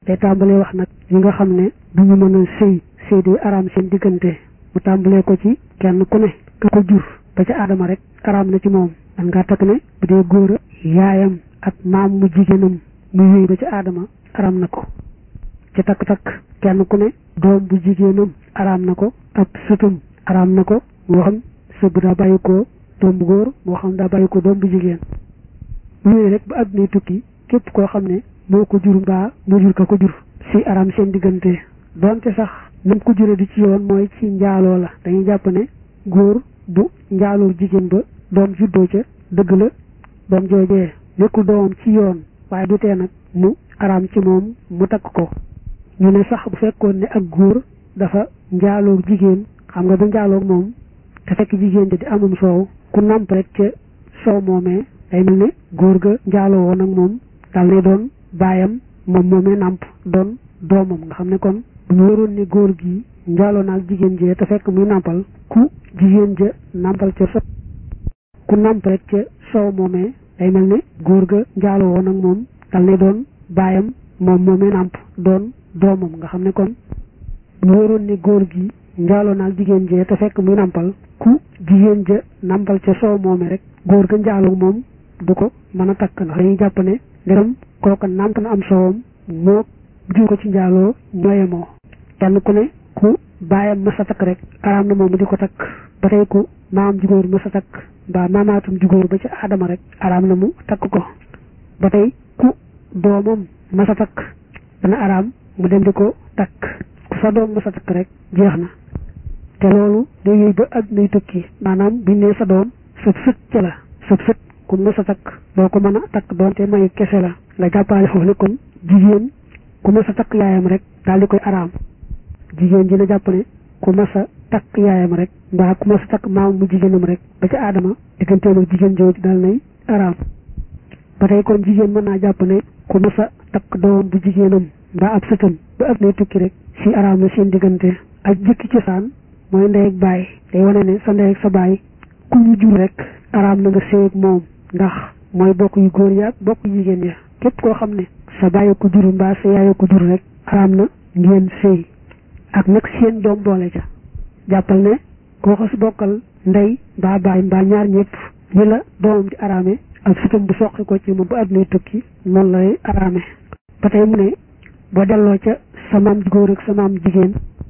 day tàmbalee wax nag yi nga xam ne duñu mën a sëy sëy di araam seen diggante mu tàmbalee ko ci kenn ku ne ka ko jur ba ca aadama rek araam na ci moom man ngaa takk ne bu dee góor a yaayam ak maam mu jigéenam mu yëy ba ca aadama araam na ko ci takk-takk kenn ku ne doom bu jigéenam araam na ko ab sëtum araam na ko moo xam sëb daa bàyyi ko doom bu góor moo xam daa bàyyi ko doom bu jigéen yooyu rek ba àdduna tukki képp koo xam ne moo ko jur mbaa moo jur ka ko jur si araam seen diggante donte sax nam ko jure di ci yoon mooy ci njaaloo la dañuy jàpp ne góor bu njaaloo jigéen ba doom juddoo ca dëgg la doom joojee nekkul doomam ci yoon waaye du tee nag mu araam ci moom mu takk ko ñu ne sax bu fekkoon ne ak góor dafa njaaloo jigéen xam nga bu njaaloo moom te fekk jigéen di amum soow ku namp rek ca soow moomee day mel ne góor ga njaaloo woon ak moom dal ne doon baayam moom moomee namp doon doomam nga xam ne kon bu ñu waroon ne góor gi njaaloo naag jigéen jee te fekk muy nampal ku jigéen ja nampal ca so ku namp rek ca soow moomee day mel ne góor ga njaaloo woon ak moom dal ne doon baayam moom moomee namp doon doomam nga xam ne kon bu ñu waroon ne góor gi njaaloo naag jigéen jee te fekk muy nampal ku jigéen ja nampal ca soow moomee rek góor ga njaaloo moom du ko mën a takk ndax dañuy jàpp ne ndegam kooka namp na am soowam moo jur ko ci njaaloo ñooye moo kenn ku ne ku bàyyam mës a takk rek araam na moom di ko takk ba tey ku maam jugóor mës a takk mbaa maamaatum jugóor ba ci aadama rek araam na mu takk ko ba tey ku doomam mës a takk dana araam mu dem di ko takk ku sa doom mës a takk rek jeex na te loolu day yëy ba àddunay tukki maanaam biñ ne sa doom sëb sët ca la sëb sët ku mës a takk doo ko mën a takk doonte mayu kese la nga jàppaale foofu ne kon jigéen ku mës a takk yaayam rek daal di koy araam jigéen ji na jàpp ne ku mës a takk yaayam rek mbaa ku mës a takk maam mu jigéenam rek ba ca aadama digganteem ak jigéen jooju daal nay araam ba tey kon jigéen mën naa jàpp ne ku mës a takk doom bu jigéenam mbaa ab sëtam ba ab nay tukki rek si araam na seen diggante ak jëkki cosaan mooy ndey ak baay day wane ne sa ndey ak sa baay ku ñu jur rek araam na nga séy ak moom ndax mooy bokk yu góor ya ak bokk yu jigéen ya képp koo xam ne sa bàyyi ko jur mbaa sa yaay ko jur rek araam na ngeen sëy ak nag seen doom boole ca jàppal ne koo xas bokkal ndey mbaa baay mbaa ñaar ñëpp ñi la doomam di araame ak sutam bu soqi ko ci moom bu àdduna tukki noonu lay araame ba tey mu ne boo delloo ca sa maam ju góor ak sa maam jigéen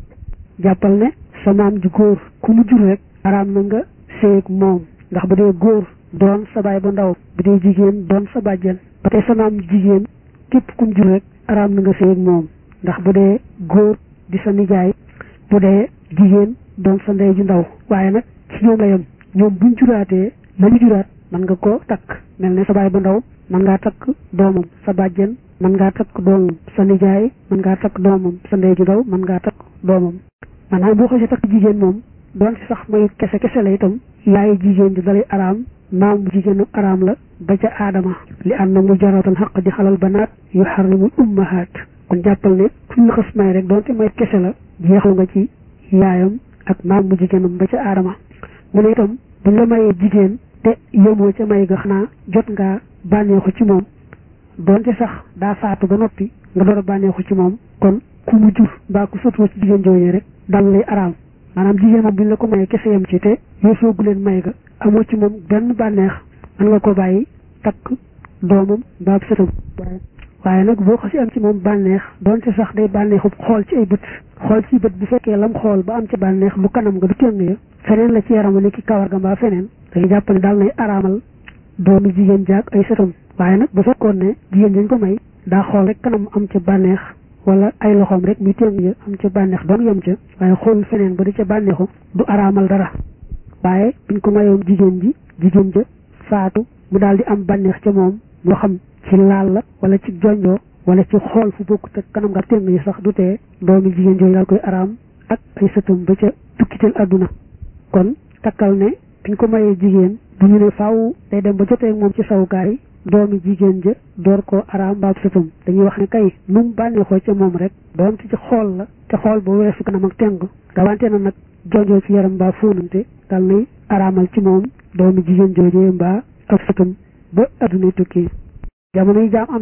jàppal ne sa maam ju góor ku mu jur rek araam na nga sëy ak moom ndax bu dee góor doon sa baay bu ndaw bu dee jigéen doon sa bàjjen ba tey sa maam jigéen képp kum jur rek araam na nga sëy ak moom ndax bu dee góor di sa nijaay bu dee jigéen doon sa ndey ju ndaw waaye nag ci ñoom la yem ñoom buñ juraatee la ñu juraat mën nga ko takk mel ne sa baay bu ndaw mën ngaa takk doomam sa bàjjen mën ngaa takk doomam sa nijaay mën ngaa takk doomam sa ndey ju ndaw mën ngaa takk doomam maanaam boo xasee takk jigéen moom doon si sax may kese kese la itam yaay jigéen di dalay araam maam bu jigéenu araam la ba ca aadama li am na mu jaratan xaq di xalal banaat yu xarrimul ummahaat kon jàppal ne kuñ la xas may rek doonte may kese la jeexal nga ci yaayam ak maam bu jigéenam ba ca aadama mu ne itam buñ la mayee jigéen te yemoo ca may ga xanaa jot ngaa bànneexu ci moom doonte sax daa faatu ba noppi nga door a bànneexu ci moom kon ku mu jur mbaa ku sotoo ci jigéen jooju rek dal lay araam maanaam jigéen moom buñ la ko mayee kese yem ci te yoo soogu leen may ga amoo ci moom benn bànneex mën nga ko bàyyi takk doomam mbaa sëtam waaye nag boo xasi am ci moom bànneex doonte sax day bànneexu xool ci ay bët xool ci bët bu fekkee lam xool ba am ci bànneex bu kanam nga du tëng ya feneen la ci yaram ni ki kawar ga mbaa feneen dañuy jàpp ne daal nay araamal doomu jigéen jaag ay sëtam waaye nag bu fekkoon ne jigéen dañ ko may daa xool rek kanam am ca bànneex wala ay loxoom rek muy tëng ya am ca bànneex doon yem ca waaye xool feneen ba di ca bànneexu du araamal dara waaye biñ ko mayoon jigéen ji jigéen ja faatu mu daal di am bànneex ca moom moo xam ci laal la wala ci jonjoo wala ci xool fu bokk te kanam nga tëng yi sax du tee doomi jigéen jooju daal koy araam ak ay sëtam ba ca tukkital àdduna kon takkal ne biñ ko mayee jigéen du ñu ne faaw day dem ba jotee moom ci sawukaay doomi jigéen ja door koo araam mbaab sëtam dañuy wax ne kay nu mu bànneexoo ca moom rek doon ci xool la te xool ba weesu kanam ak teng rawante na nag jonjoo ci yaram mbaa fóonante dal nay araamal ci moom doomi jigéen joojee mbaa ak sëtam ba adduna tukki jamono yi jaam amee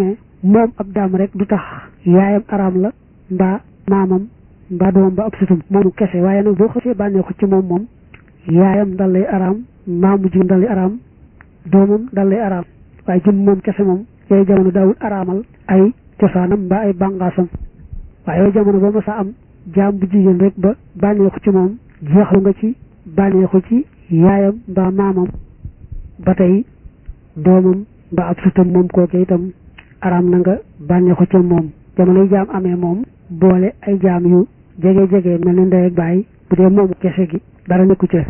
moom ab daam rek du tax yaayam araam la mbaa maamam mbaa doomam ba ab sutum moomu kese waaye nag boo xasee bànneexu ci moom moom yaayam dal lay araam maamu jigéen dal lay araam doomam dal lay araam waaye jëm moom kese moom yooyu jamono daawul araamal ay cosaanam mbaa ay bàngaasam waaye yooyu jamono ba ma sa am jaam bu jigéen rek ba bànneexu ci moom jeexlu nga ci bànneexu ci yaayam mbaa maamam ba tey doomam mbaa ab sutam moom kooke itam araam na nga bànneexu ca moom jamonoy jaam amee moom boole ay jaam yu jege jege mel ni ndey ak baay bu dee moomu kese gi dara nekku ca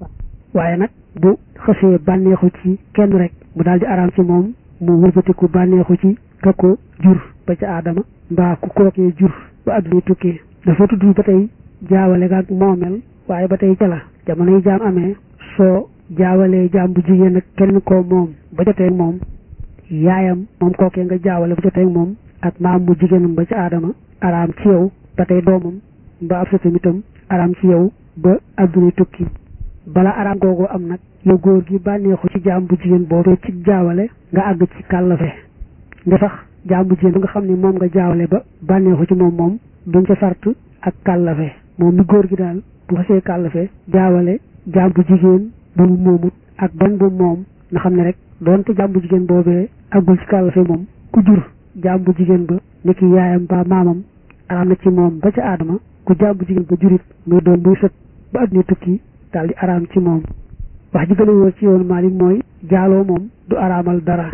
waaye nag bu xësee bànneexu ci kenn rek mu daal di araam ci moom mu wëlbatiku bànneexu ci ka ko jur ba ca aadama mbaa ku kookee jur ba adduna tukki dafa tudd ba tey jaawale ga ak moomel waaye ba tey ca la jamonoy jaam amee soo jaawalee jaam bu jigéen ak kenn koo moom ba jotee moom yaayam moom kookee nga jaawale ba jotee moom ak maam mu jigéenam ba ca aadama araam ci yow ba tey doomam ba ab satam itam araam ci yow ba adduna tukki bala araam googu am nag yow góor gi bànneexu ci jaam bu jigéen boobee ci jaawale nga àgg ci kàllafe nga sax jaam bu jigéen nga xam ne moom nga jaawale ba bànneexu ci moom moom duñ ca sart ak kàllafe moom mi góor gi daal bu xasee kàllafe jaawale jaam bu jigéen bu mu moomut ak ban bu moom nga xam ne rek doonte jaam bu jigéen boobee àggul ci kàllafe moom ku jur jaam bu jigéen ba niki yaayam ba maamam araam na ci moom ba ca aadama ku jaam bu jigéen ba jurit muy doom buy sët ba adduna tukki daal di araam ci moom wax ji gën a wóor ci yoonu Maalik mooy jaaloo moom du araamal dara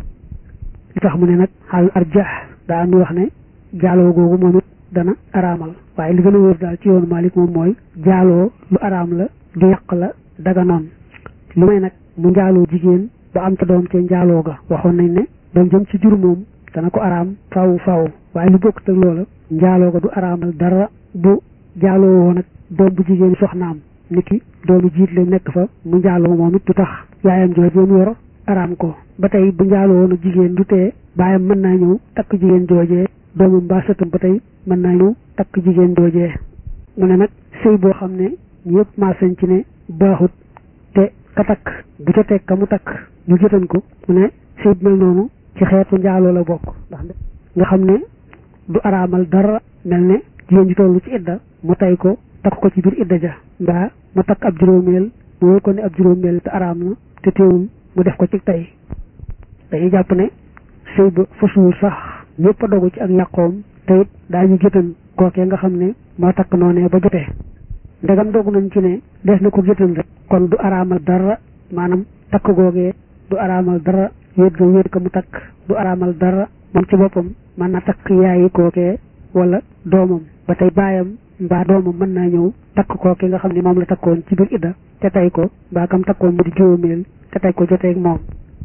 li tax mu ne nag xaal arjax daa am ñu wax ne jaaloo googu moom it dana araamal waaye li gën a wóor daal ci yoonu Maalik moom mooy jaaloo lu araam la du yàq la daga noon lu may nag mu njaaloo jigéen ba am ca doom ca njaaloo ga waxoon nañ ne doom jëm ci jur moom dana ko araam faw faw waaye lu bokk te loola njaaloo ga du araamal dara bu jaaloo woo nag doom bu jigéen soxnaam niki doomu jiit la nekk fa mu njaaloo moom it du tax yaayam jooje mu yor araam ko ba tey bu njaaloo woon jigéen du tee baayam mën naa ñëw takk jigéen joojee doomam mbaa sëtam ba tey mën naa ñëw takk jigéen joojee mu ne nag sëy boo xam ne ñëpp maasañ ci ne baaxut te ka takk bu ca teg ka mu takk ñu jotan ko mu ne sëy bu mel noonu ci xeetu njaaloo la bokk ndax nga xam ne du araamal dara mel ne jigéen ji tollu ci idda mu tay ko takk ko ci biir idda ja mbaa mu takk ab juróomeel mu wóor ko ne ab juróomeel te araam na te teewul mu def ko ci tey dañuy jàpp ne sëy ba fasuwul sax ñëpp a dogu ci ak yàqoom te it daañu gétan kookee nga xam ne moo takk noonee ba jotee ndegam dogu nañ ci ne des na ko gétan rek kon du araamal dara maanaam takk googee du araamal dara wéet ga wéet ko mu takk du araamal dara moom ci boppam mën na takk yaayi kookee wala doomam ba tey baayam mbaa doomam mën naa ñëw takk kookee nga xam ne moom la takkoon ci biir idda te tey ko mbaa kam takkoon mu di juróomeel te tey ko joteeg moom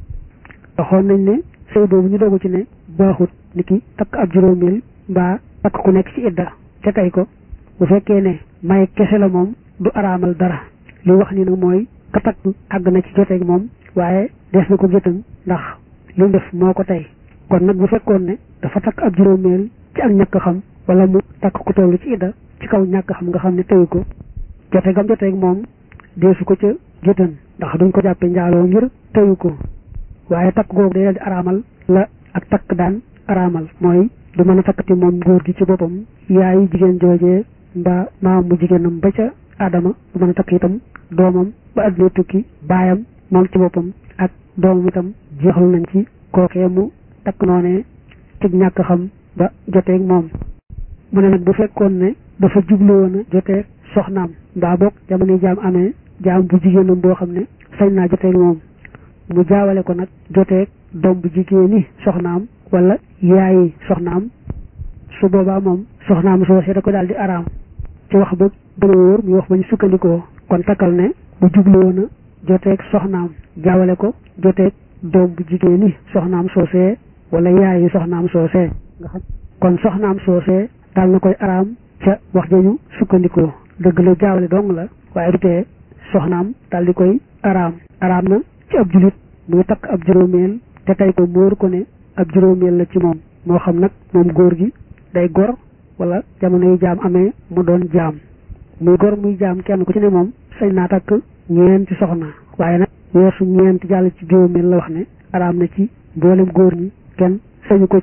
waxoon nañ ne sëy boobu ñu dogu ci ne baaxut ni ki takk ab juróomeel mbaa takk ku nekk ci idda te tey ko bu fekkee ne may kese la moom du araamal dara li wax ni nag mooy ka takk àgg na ci joteeg moom waaye des na ko gétan ndax li mu def moo ko tey kon nag bu fekkoon ne dafa takk ab juróomeel ci ak ñàkk xam wala mu takk ku tollu ci idda ci kaw ñàkk xam nga xam ne teyu ko jote gam joteeg moom deesu ko ca gétan ndax duñ ko jàppe njaaloo ngir teyu ko waaye takk googu day dal di araamal la ak takk daan araamal mooy du mën a takkati moom góor gi ci boppam yaayu jigéen joojee mbaa maam mu jigéenam ba ca adama du mën a takk itam doomam ba adduna tukki baayam moom ci boppam ak doomam itam jeexlu nañ ci kookee mu takk noonee ci ñàkk xam ba joteeg moom mu ne nag bu fekkoon ne dafa jublu woon a joteeg soxnaam mbaa boog jamono jaam amee jaam bu jigéenam boo xam ne sañ naa joteeg moom mu jaawale ko nag joteeg doom bu jigéeni soxnaam wala yaayi soxnaam su boobaa moom soxnaam soosee da ko daal di araam ci wax ba gën a wóor muy wax ba ñu sukkandikoo kon takkal ne bu jublu woon a joteeg soxnaam jaawale ko joteeg doom bu jigéeni soxnaam soosee wala yaayi soxnaam soosee nga xam kon soxnaam soosee daal na koy araam ca wax jañu sukkandikoo dëgg la jaawale dong la waaye du tee soxnaam daal di koy araam araam na ci ab julit muy takk ab juróomeel te tey ko móor ko ne ab juróomeel la ci moom moo xam nag moom góor gi day gor wala jamono yi jaam amee mu doon jaam muy gor muy jaam kenn ku ci ne moom sañ naa takk ñeenti soxna waaye nag weesu ñeenti jàll ci juróomeel la wax ne araam na ci mboolem góor ñi kenn sañu ko ci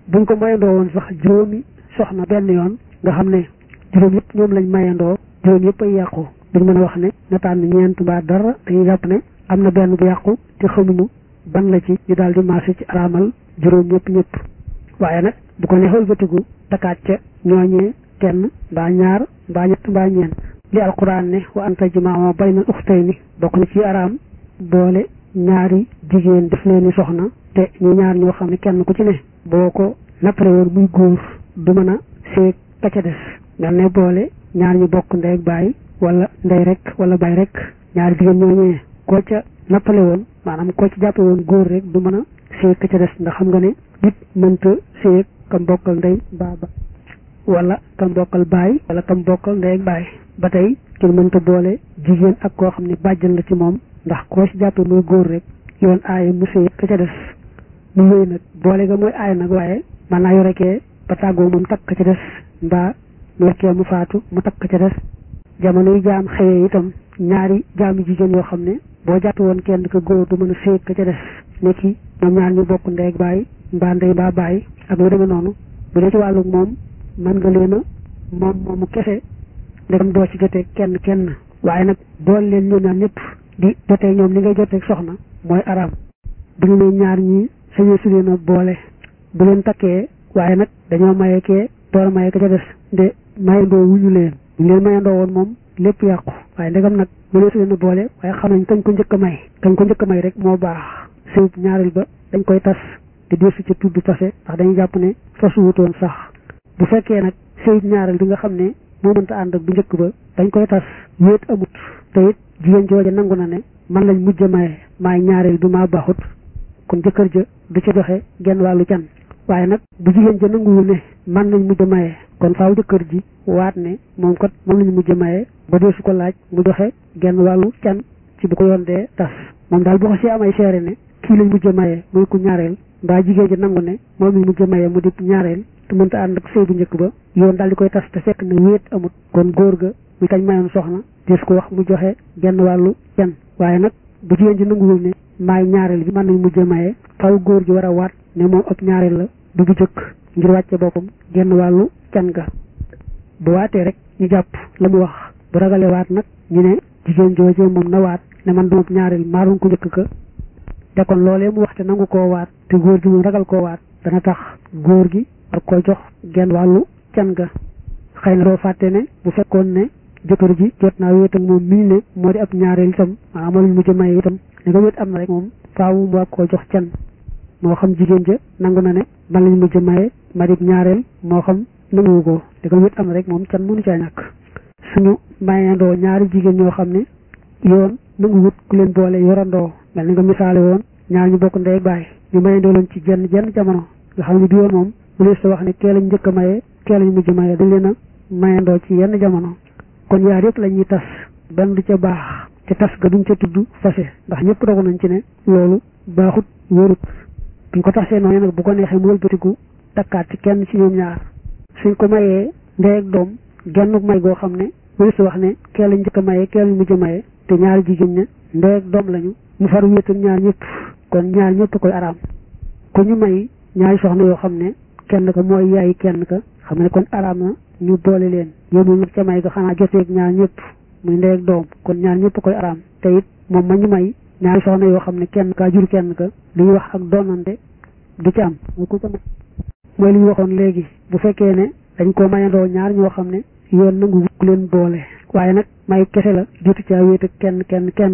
buñ ko mayandoo woon sax juróomi soxna benn yoon nga xam ne juróom yëpp ñoom lañ mayandoo juróom yëpp ay yàqu duñ mën a wax ne na tànn ñeent mbaa dara dañuy jàpp ne am na benn bu yàqu te xamuñu ban la ci ñu daal di marché ci araamal juróom ñëpp ñëpp waaye nag bu ko neexal bëtigu takkaat ca ñooñee kenn mbaa ñaar mbaa ñett mbaa ñeent li alquran ne wa an tajmaa bayna uxtayni bokk na ci araam boole ñaari jigéen def leeni soxna te ñu ñaar ñoo xam ne kenn ku ci ne boo ko nappare woon muy góor du mën a seeg ka ca des mel ne boole ñaar ñu bokk ndey ak baay wala ndey rek wala baay rek ñaari jigéen ñooñee koo ca nappale woon maanaam koo ci jàppe woon góor rek du mën a seeg ka ca des ndax xam nga ne nit mënta seeg kam bokkal ndey baa ba wala kam bokkal baay wala kam bokkal ndey ak baay ba tey kenn mënta boole jigéen ak koo xam ne bàjjan la ci moom ndax koo ci jàppe muy góor rek yoon aaye mu seeg ka ca des mu wéy nag boole ga mooy aay nag waaye man naa yorekee ba tàggoo moom takk ca des mbaa mu yorekee mu faatu mu takk ca des jamono yi jaam xëyee itam ñaari jaamu jigéen yoo xam ne boo jàpp woon kenn ka góor du mën a séeg ka ca des nekki ñoom ñaar ñu bokk ndey ak baay mbaa ndey mbaa baay ak lu demee noonu bu dee ci wàllu moom mën nga leen a moom moomu kese ndegam doo ci jotee kenn kenn waaye nag bool leen ñoom ñaar ñëpp di jotee ñoom li ngay jotee soxna mooy araam bu ñu ne ñaar ñi sañee su leen a boole bu leen takkee waaye nag dañoo maye kee door a maye ka ca des nde mayandoo wuñu leen ñu leen mayandoo woon moom lépp yàqu waaye ndegam nag bu leen su leen a boole waaye xam nañ kañ ko njëkk a may kañ ko njëkk a may rek moo baax sëyub ñaareel ba dañ koy tas te deesu ca tudd tase ndax dañuy jàpp ne fasu wutoon sax bu fekkee nag sëyub ñaareel bi nga xam ne moo mënta ànd ak bu njëkk ba dañ koy tas wéet amut te it jigéen jooja nangu na ne man lañ mujj a maye maay ñaareel bi maa baaxut kon jëkkër ja du ca joxe genn wàllu can waaye nag bu jigéen ja nanguwul ne man lañ mujj a maye kon faaw jëkkër ji waat ne moom kat moom lañu mujj a maye ba dee su ko laaj mu joxe genn wàllu can ci bu ko yoon dee tas moom daal boo ko si amay seere ne kii lañ mujj a maye muy ku ñaareel mbaa jigéen ja nangu ne moom lañ mujj a maye mu di ñaareel te mënta ànd ak sëy bu njëkk ba yoon daal di koy tas te fekk ne wéet amut kon góor ga muy kañ mayoon soxna des ko wax mu joxe genn wàllu can waaye nag bu jigéen ji nanguwul ne maay ñaareel bi mën nañ mujj a maye faw góor gi war a waat ne moom ab ñaareel la du bu jëkk ngir wàcce boppam genn wàllu can ga bu waatee rek ñu jàpp la mu wax bu ragalee waat nag ñu ne jigéen joojee moom na waat ne man duma ñaareel maaroon ko njëkk ka te kon loolee mu wax te nangu koo waat te góor gi moom ragal koo waat dana tax góor gi war koo jox genn wàllu can ga xëy na doo fàtte ne bu fekkoon ne jëkkër ji jot naa wéet ak moom mii ne moo di ab ñaareel itam maanaam moo lañ mujj a maye itam ne nga wéet am na rek moom faaw mu war koo jox can moo xam jigéen ja nangu na ne man lañ mujj a maye ma di ñaareel moo xam nanguwu ko te nga wéet am na rek moom can mënu caa ñàkk suñu mayandoo ñaari jigéen ñoo xam ne yoon nangu wut ku leen boole yorandoo mel ni nga misaale woon ñaar ñu bokk ndey baay ñu mayandoo leen ci jenn jenn jamono nga xam ne bi yoon moom mu lees wax ne kee lañ njëkk a maye kee lañ mujj a maye dañ leen a mayandoo ci yenn jamono kon yaar yëpp la ñuy tas benn du ca baax te tas ga duñ ca tudd fase ndax ñëpp dogu nañ ci ne loolu baaxut wóorut buñ ko tasee noonu nag bu ko neexee mu wëlbatiku takkaat ci kenn ci ñoom ñaar suñ ko mayee ndey ak doom genn may goo xam ne mënu si wax ne kee lañ njëkk a maye kee lañ mujj a maye te ñaari jigéen ña ndey ak doom lañu mu far wéetal ñaar ñëpp kon ñaar ñëpp koy araam ku ñu may ñaari soxna yoo xam ne kenn ka mooy yaay kenn ka xam ne kon araam na ñu boole leen yéemul nag ca may ga xanaa joteeg ñaar ñëpp muy ndey ak doom kon ñaar ñëpp koy araam te it moom ma ñu may ñaari soxna yoo xam ne kenn kaa jur kenn ka li ñuy wax ak doonante du ci am mooy ku ko mooy li ñu waxoon léegi bu fekkee ne dañ ko mayandoo ñaar ñoo xam ne yoon nangu ku leen boole waaye nag may kese la jotu caa wéet ak kenn kenn kenn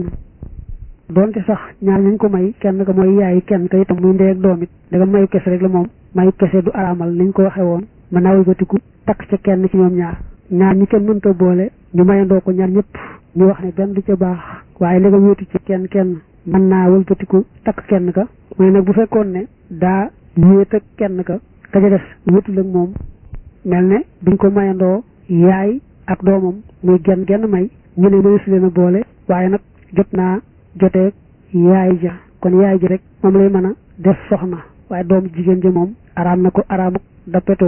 doonte sax ñaar ñu ko may kenn ka mooy yaay kenn ka itam muy ndey ak doom it danga mayu kese rek la moom mayu kese du araamal niñ ko waxee woon mën naa wëlbatiku takk ca kenn ci ñoom ñaar ñaar ñi kenn mënta boole ñu mayandoo ko ñaar ñëpp ñu wax ne benn du ca baax waaye li nga wéetu ci kenn kenn mën naa wëlbatiku takk kenn ka mooy nag bu fekkoon ne daa wéet ak kenn ka ka ca des wéetul ak moom mel ne duñ ko mayandoo yaay ak doomam muy genn genn may ñu ne mënees leen a boole waaye nag jot naa joteeg yaay ja kon yaay ji rek moom lay mën a def soxna waaye doom jigéen ja moom araam na ko araamuk dappetoo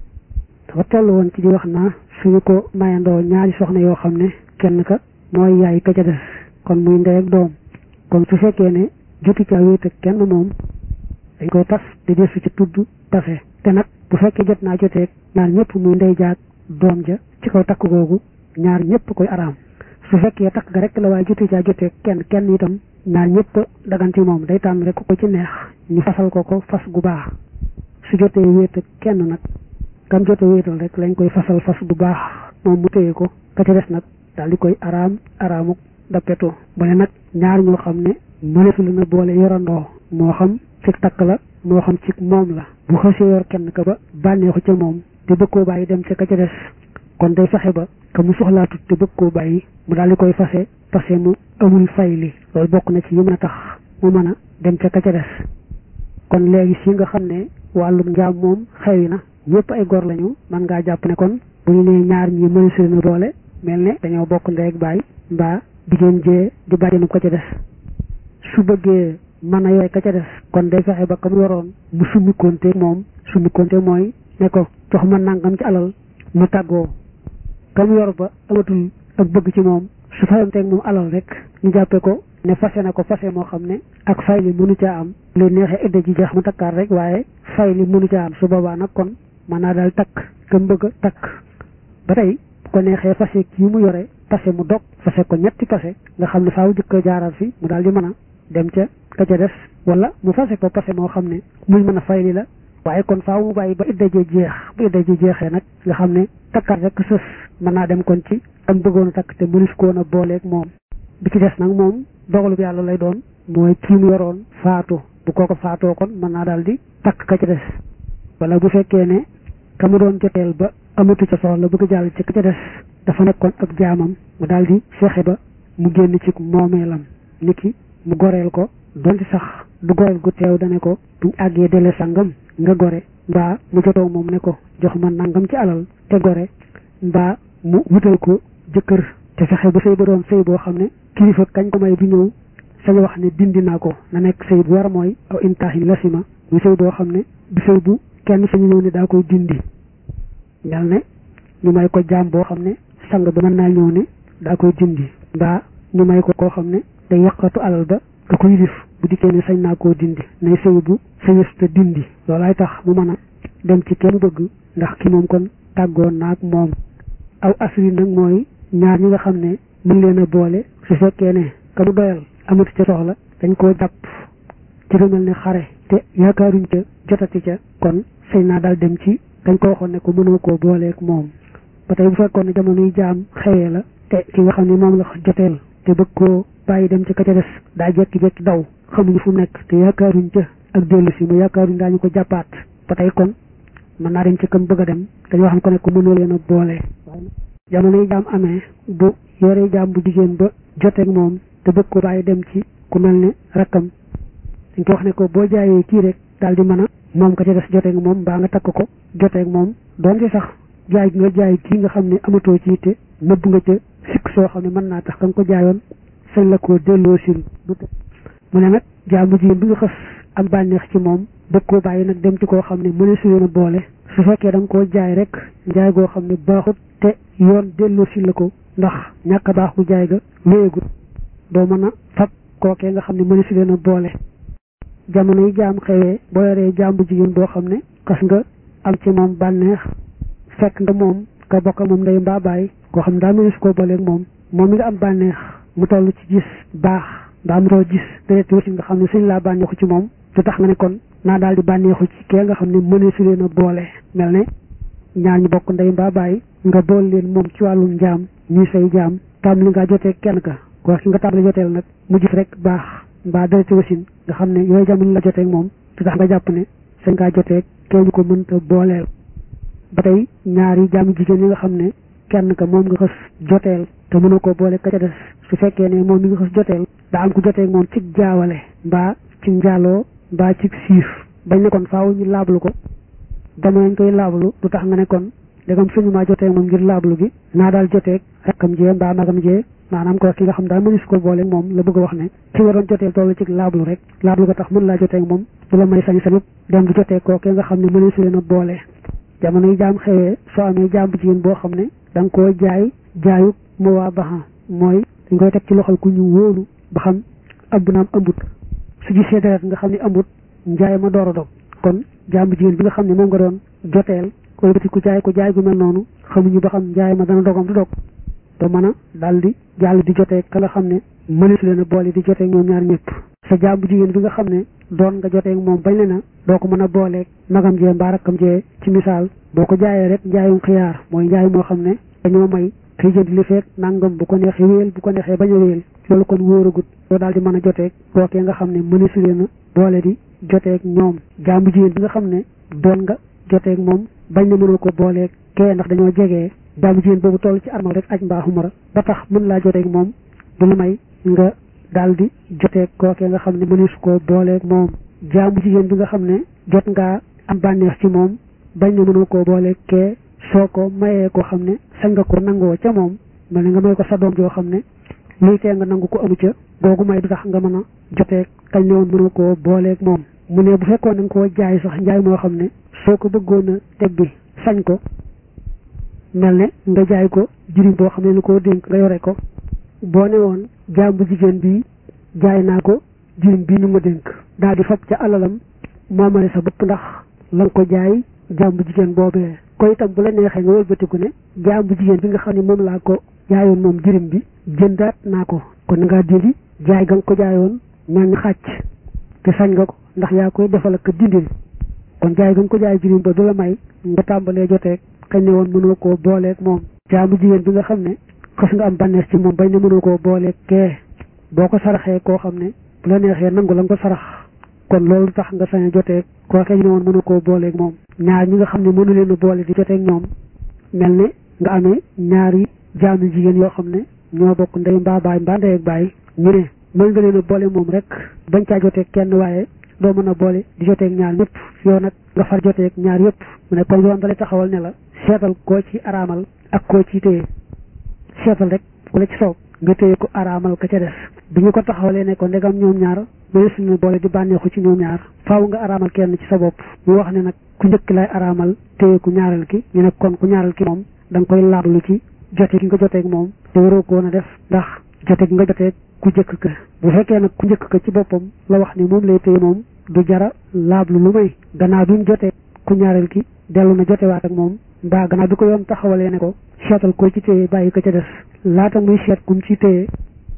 dafa toll woon ci di wax naa suñu ko mayandoo ñaari soxna yoo xam ne kenn ka mooy yaay ka ca des kon muy ndey ak doom kon su fekkee ne jotu ca wéet ak kenn moom dañ koy tas te desu ci tudd tase te nag bu fekkee jot naa joteeg ñaar ñëpp muy ndey jaag doom ja ci kaw takk googu ñaar ñëpp koy araam su fekkee takk ga rek la waaye jote caa joteeg kenn kenn itam ñaar ñëpp daganti moom day tànn rek ko ci neex ñu fasal ko ko fas gu baax su jotee wéet ak kenn nag kam jote wéetal rek lañ koy fasal fas gu baax moom mu téye ko ka ca des nag daal di koy araam araamuk dappetu bu ne nag ñaar ñoo xam ne mëneesu la na boole yorandoo moo xam ci takk la moo xam ci moom la bu xësee yor kenn ka ba bànneexu ca moom te bëgg koo bàyyi dem ca ka ca des kon day fexe ba ka mu soxlaatut te bëgg koo bàyyi mu daal di koy fase fase mu amul fay li loolu bokk na ci yi mën a tax mu mën a dem ca ka ca des kon léegi si nga xam ne wàllum njaam moom xewi na ñëpp ay gor lañu mën ngaa jàpp ne kon bu ñu nee ñaar ñi mëneesu leen a boole mel ne dañoo bokk ndey ak baay mbaa jigéen jee di bàjjenu ko ca des su bëggee mën a yore ka ca des kon day fexe ba ka mu yoroon mu summi konte moom summi konte mooy ne ko jox ma nangam ci alal mu tàggoo ka mu yor ba amatul ak bëgg ci moom su fayanteeg moom alal rek ñu jàppe ko ne fase na ko fase moo xam ne ak fay li mënu caa am lu neexee idda ji jeex mu takkaat rek waaye fay li mënu caa am su boobaa nag kon mën naa daal takk ka mu bëgg a takk ba tey bu ko neexee fase kii mu yore fase mu dog fase ko ñetti fase nga xam ne faaw jëkk jaaral fi mu daal di mën a dem ca ka ca des wala mu fase ko fase moo xam ne muy mën a fay li la waaye kon faaw mu bàyyi ba idda ji jeex bu idda ji jeexee nag nga xam ne takkaat rek sës mën naa dem kon ci am bëggoon a takk te mënis koon a booleeg moom bi ci des nag moom dogalub yàlla lay doon mooy kii mu yoroon faatu bu kooko faatoo kon mën naa daal di takk ka ca des wala bu fekkee ne ka mu doon joteel ba amatu ca soxla bëgg jàll ci ka ca des dafa nekkoon ab jaamam mu daal di fexe ba mu génn ci moomeelam niki mu goreel ko donte sax du goreel gu teew dane ko buñ àggee dele sangam nga gore mbaa mu jotoo moom ne ko jox ma nangam ci alal te gore mbaa mu wutal ko jëkkër te fexe ba sëy ba doon sëy boo xam ne kilifa kañ ko may bu ñëw sañ wax ne dindi naa ko na nekk sëy bu war mooy aw intaaxin lasima muy sëy boo xam ne du sëy bu kenn sañu ñëw ne daa koy dindi mel ne ñu may ko jaam boo xam ne sang ba mën naa ñëw ne daa koy dindi mbaa ñu may ko koo xam ne day yàqatu alal ba ka ko yilif bu dikkee ne sañ naa koo dindi nay sëy bu sëyës te dindi loolaay tax mu mën a dem ci kenn bëgg ndax ki moom kon tàggoon naag moom aw asri nag mooy ñaar ñi nga xam ne mën leen a boole su fekkee ne ka mu doyal amatu ca soxla dañ koo jàpp ci lu mel ne xare te yaakaaruñ ca jotati ca kon sañ naa daal dem ci dañ ko waxoon ne ko mënoo koo booleeg moom ba tey bu fekkoon ne jamonoy jaam xewee la te ki nga xam ne moom la joteel te bëgg koo bàyyi dem ci ka ca des daa jekki-jekki daw xamuñu fu nekk te yaakaaruñ ca ak dellu si mu yaakaaruñ daañu ko jàppaat ba tey kon mën naa dem ci kam bëgg a dem dañoo xam ko ne ko mënoo leen a boole jamonoy jaam amee bu yoree jaam bu jigéen ba joteeg moom te bëgg ko bàyyi dem ci ku mel ne rakkam dañ ko wax ne ko boo jaayee kii rek daal di mën a moom ka ca des joteeg moom mbaa nga takk ko joteeg moom doon ci sax jaay nga jaay kii nga xam ne amatoo ci te nëbb nga ca sikk soo xam ne mën naa tax ka nga ko jaayoon sañ la koo delloo sil mu ne nag jaam bu jigéen bi nga xës am bànneex ci moom bëgg koo bàyyi nag dem ci koo xam ne mëne su leen a boole su fekkee da nga koo jaay rek njaay goo xam ne baaxut te yoon delloo sil la ko ndax ñàkk a baax bu jaay ga léegut doo mën a fab kookee nga xam ne mëne su leen a boole jamono yi jaam xewee boo yoree jaam bu jigéen boo xam ne xas nga am ci moom bànneex fekk nga moom ka bokk moom ndey mbaa bàyyi koo xam ne daa mëne su koo booleeg moom moom mi nga am bànneex mu toll ci gis baax mbaa mu toll gis deret wasi nga xam ne suñ laa bànneexu ci moom te tax nga ne kon naa daal di bànneexu ci kee nga xam ne mëne su leen a boole mel ne ñaar ñu bokk ndey mbaa bàyyi nga bool leen moom ci wàllum njaam ñuy say jaam tam li nga jotee kenn ka koo ki nga tàmbali joteel nag mu gis rek baax mbaa dereti wasin nga xam ne yooyu jamono la joteeg moom te tax nga jàpp ne sañ ngaa joteeg kee ñu ko mënta booleel ba tey ñaari jaamu jigéen yi nga xam ne kenn ka moom nga xës joteel te mënoo koo boole ka ca des su fekkee ne moom mi nga xës joteel daa am ku joteeg moom ci jaawale mbaa ci njaaloo mbaa ci siif bañ ne kon faaw ñu laablu ko dama nañ koy laablu du tax nga ne kon dégam suñu maa joteeg moom ngir laablu gi naa daal joteeg rakkam jee mbaa magam jee maanaam ko ki nga xam daal mënu ko boole moom la bëgg a wax ne ki waroon jotee toll ci laablu rek laablu ko tax mën laa jotee moom du la may sañ sañub dem di jotee koo ki nga xam ne mënu si leen a boole jamono yi jaam xewee soo amee jaam bu jigéen boo xam ne da nga koo jaay jaayu mu waa baxa mooy dañ koy teg ci loxol ku ñu wóolu ba xam ëmb naam ëmbut su gisee deret nga xam ne ëmbut njaay ma door a dog kon jàmbu jigéen bi nga xam ne moom nga doon joteel koy bëti ku jaay ko jaay gu mel noonu xamuñu ba xam jaay ma dana dogam du dog te mën a daal di jàll di jotee ka nga xam ne mëneesu leen a boole di jotee ñoom ñaar ñëpp sa jàmbu jigéen bi nga xam ne doon nga jotee moom bañ le na doo ko mën a booleeg magam jee mbaa rakkam jee ci misaal boo ko jaayee rek njaayum xiyaar mooy njaay moo xam ne dañoo may kay jënd li fekk nangam bu ko neexee wéel bu ko neexee bañ a wéel loolu kon wóoragut doo daal di mën a joteeg kookee nga xam ne mëneesu leen a boole di joteeg ñoom jàmbu jigéen bi nga xam ne doon nga joteeg moom bañ na mënoo ko booleeg kee ndax dañoo jegee jàmbu jigéen boobu toll ci armal rek aj mbaa xumara ba tax mën laa joteeg moom du la may nga daal di joteeg kookee nga xam ne mëneesu koo booleeg moom jàmbu jigéen bi nga xam ne jot ngaa am bànneex ci moom bañ na mënoo koo booleeg kee soo ko mayee ko xam ne sañ nga ko nangoo ca moom mel ne nga may ko sa doom joo xam ne luy tee nga nangu ko amu ca googu may du tax nga mën a joteeg kañ ne woon mënoo koo booleeg moom mu ne bu fekkoon nga koo jaay sax njaay moo xam ne soo ko bëggoon a teg bi sañ ko mel ne nga jaay ko jirim boo xam ne lu ko dénk nga yore ko boo ne woon jaam bu jigéen bi jaay naa ko jirim bii ñu ma dénk daal di fab ca alalam moomale sa bopp ndax la nga ko jaay jaam bu jigéen boobee ko itam bu la neexee nga wëlbatiku ne jaam bu jigéen bi nga xam ne moom laa ko jaayoon moom jirim bi jëndaat naa ko kon ngaa dindi jaay ga nga ko jaayoon mel ni xàcc te sañ nga ko ndax yaa koy defal ak dindil kon jaay ga nga ko jaay jirim ba du la may nga tàmbalee joteeg kañ ne woon mënoo koo booleeg moom jaam bu jigéen bi nga xam ne xës nga am bànneex ci moom bañ ne mënoo koo booleeg kee boo ko saraxee koo xam ne bu la neexee nangu la nga ko sarax kon loolu tax nga sañ a joteeg koo kañ ne woon mënoo koo booleeg moom ñaar ñi nga xam ne mënu leen a boole di joteeg ñoom mel ne nga amee ñaari jaamu jigéen yoo xam ne ñoo bokk ndey mbaa baay mbaa ndey ak baay ñu ne mën nga leen a boole moom rek bañ caa joteeg kenn waaye doo mën a boole di joteeg ñaar ñëpp yow nag nga far joteeg ñaar yëpp mu ne kon yoon dalay taxawal ne la seetal koo ci araamal ak koo ci téye seetal rek ku la ci soob nga téye ko araamal ka ca des bi ñu ko taxawalee ne ko ndegam ñoom ñaar mëne suñu boole di bànneexu ci ñoom ñaar faaw nga araamal kenn ci sa bopp ñu wax ne nag ku njëkk lay araamal téye ku ñaareel ki ñu ne kon ku ñaareel ki moom da nga koy laablu ci jote gi nga joteeg moom te waroo ko woon a def ndax jote gi nga joteeg ku njëkk ka bu fekkee nag ku njëkk ka ci boppam la wax ni moom lay téye moom du jara laablu lu may gannaaw duñ jotee ku ñaareel ki dellu na jotewaat ak moom mbaa gannaaw bi ko yoon taxawalee ne ko seetal ko ci téye bàyyi ko ca des laata muy seet kum ci téye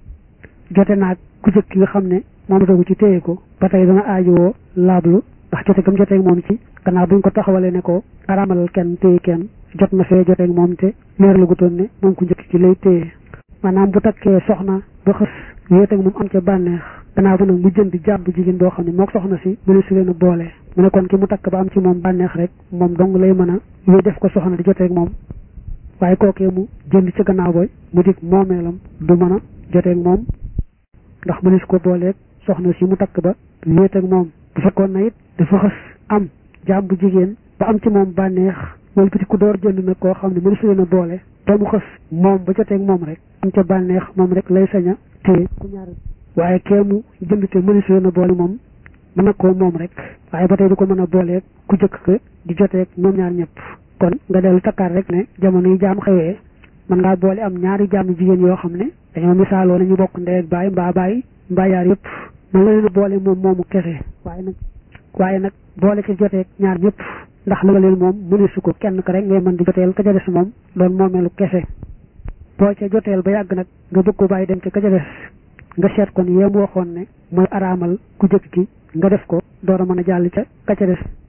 jote naag ku jëkk ki nga xam ne moom dogu ci téye ko ba tey dana aajowoo laablu ndax jote gam joteeg moom ci gannaaw buñ ko taxawalee ne ko araamalal kenn téye kenn jot na fee joteeg moom te leer la gutoon ne moom ku njëkk ci lay téye maanaam bu takkee soxna ba xës wéeteeg moom am ca bànneex gannaaw ba nag mu jënd jàmm bu jigéen boo xam ne mook soxna si mëne su leen a boole mu ne kon ki mu takk ba am ci moom bànneex rek moom dong lay mën a yooyu def ko soxna di joteeg moom waaye kookee mu jënd ci gannaaw boy mu dig moomeelam du mën a joteeg moom ndax mëne su ko booleeg soxna si mu takk ba wéeteeg moom bu fekkoon na it dafa xës am jàmm bu jigéen ba am ci moom bànneex wala petit ku door jënd nag koo xam ne mëne su leen a boole te mu xës moom ba joteeg moom rek am ca bànneex moom rek lay sañ a téye ku ñaar waaye kee mu jënd te mëne su leen a boole moom mën na koo moom rek waaye ba tey du ko mën a booleeg ku jëkk ka di joteeg ñoom ñaar ñëpp kon nga dellu takkaat rek ne jamono yi jaam xewee mën ngaa boole am ñaari jaam jigéen yoo xam ne dañoo misaaloo nañu bokk ndey ak baay mbaa baay mbaa yaar yëpp mën nga leen a boole moom moomu kese waaye nag waaye nag boole ci joteeg ñaar ñëpp ndax la nga leen moom mëne su ko kenn ka rek ngay mën di joteel ka ca des moom doon moomeelu kese boo ca joteel ba yàgg nag nga bëgg ko bàyyi dem ca ka ca des nga seet kon yéem waxoon ne mooy araamal ku jëkk ki nga def ko door a mën a jàll ca ka ca des